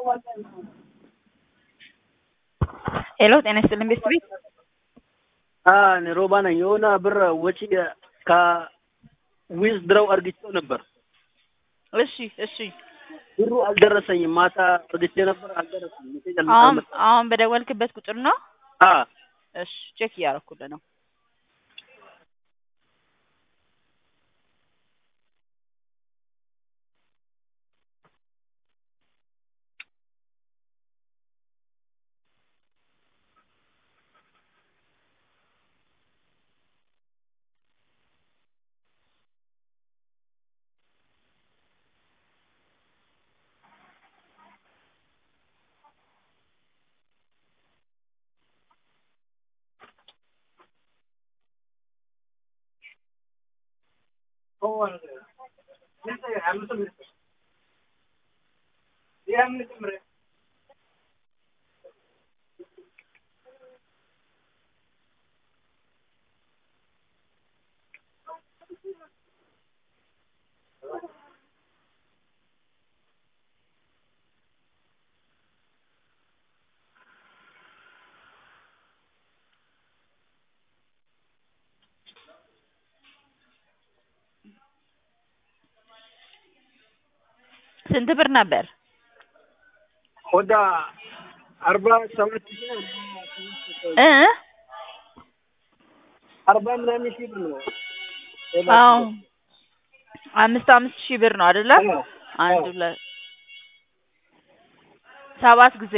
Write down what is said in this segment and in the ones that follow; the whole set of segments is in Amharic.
ሄሎ ጤና ይስጥልን ቤት ቤት እኔ ሮባ ነኝ። የሆነ ብር ወጪ ከዊዝ ድረው አርግቼው ነበር። እሺ እሺ ብሩ አልደረሰኝም። ማታ አርግቼ ነበር አልደረሰኝም። ሜሴጅ አል- አሁን አልመጣም። አሁን በደወልክበት ቁጥር ነው? አ እሺ ቼክ እያደረኩልህ ነው። ስንት ብር ነበር? ወደ አርባ ሰባት ሺህ ነው። እ አርባ ምናምን ሺህ ብር ነው። አዎ አምስት አምስት ሺህ ብር ነው አይደለ? አዎ። አንድ ሁለት ሰባት ጊዜ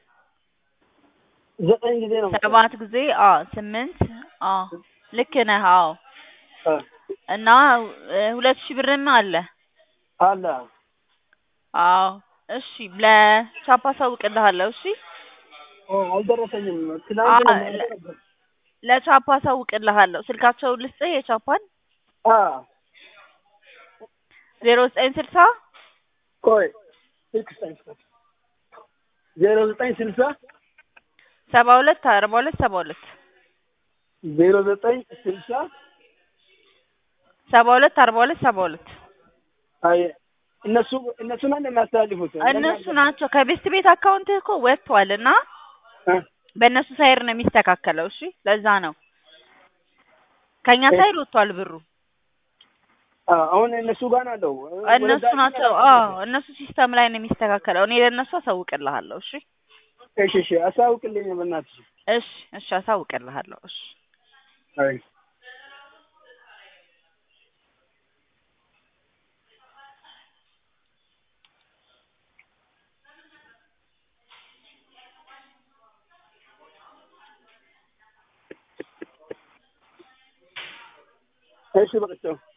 ዘጠኝ ጊዜ ነው። ሰባት ጊዜ አዎ ስምንት አዎ ልክ ነህ። አዎ አ እና እ ሁለት ሺህ ብርም አለ። አለ አዎ እሺ ለቻፓ አሳውቅልሃለሁ። እሺ ኦ አልደረሰኝም። ትናንት ነው አ- ማታ ነበር። ለቻፓ አሳውቅልሃለሁ። ስልካቸውን ልስጥህ የቻፓን አ ዜሮ ዘጠኝ ስልሳ ቆይ ስልክ ስጠኝ። ዜሮ ዘጠኝ ስልሳ ሰባ ሁለት አርባ ሁለት ሰባ ሁለት ዜሮ ዘጠኝ ስልሳ ሰባ ሁለት አርባ ሁለት ሰባ ሁለት አይ እነሱ እነሱ ነው የሚያስተላልፉት። እነሱ ናቸው። ከቤስት ቤት አካውንትህ እኮ ወጥቷል እና አ በእነሱ ሳይር ነው የሚስተካከለው። እሺ ለዛ ነው ከኛ ሳይድ ወጥቷል ብሩ። አ አሁን እነሱ ጋር ነው ያለው። እነሱ ናቸው። አዎ እነሱ ሲስተም ላይ ነው የሚስተካከለው። እኔ ለእነሱ አሳውቅልሃለሁ። እሺ እሺ እሺ አሳውቅልኝ በእናትሽ። እሺ እሺ አሳውቅልሃለሁ። እሺ አይ እሺ በቃ ቻው።